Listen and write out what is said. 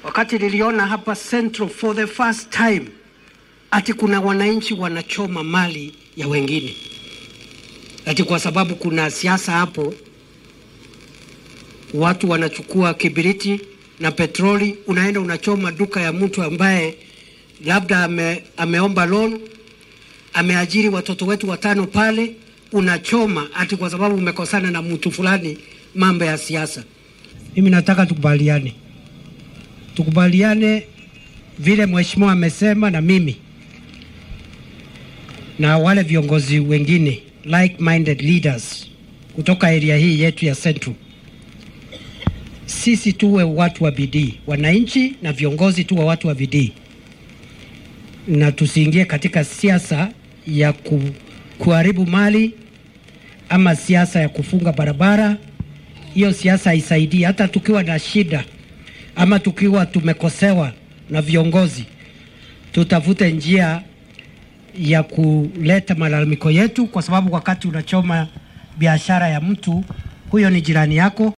wakati niliona hapa Central for the first time ati kuna wananchi wanachoma mali ya wengine, ati kwa sababu kuna siasa hapo, watu wanachukua kibiriti na petroli, unaenda unachoma duka ya mtu ambaye labda ame, ameomba loan, ameajiri watoto wetu watano pale, unachoma ati kwa sababu umekosana na mtu fulani, mambo ya siasa. Mimi nataka tukubaliane, tukubaliane vile mheshimiwa amesema, na mimi na wale viongozi wengine like-minded leaders kutoka area hii yetu ya Central, sisi tuwe watu wa bidii, wananchi na viongozi tuwe watu wa bidii, na tusiingie katika siasa ya ku, kuharibu mali ama siasa ya kufunga barabara. Hiyo siasa haisaidii. Hata tukiwa na shida ama tukiwa tumekosewa na viongozi, tutafute njia ya kuleta malalamiko yetu, kwa sababu wakati unachoma biashara ya mtu, huyo ni jirani yako.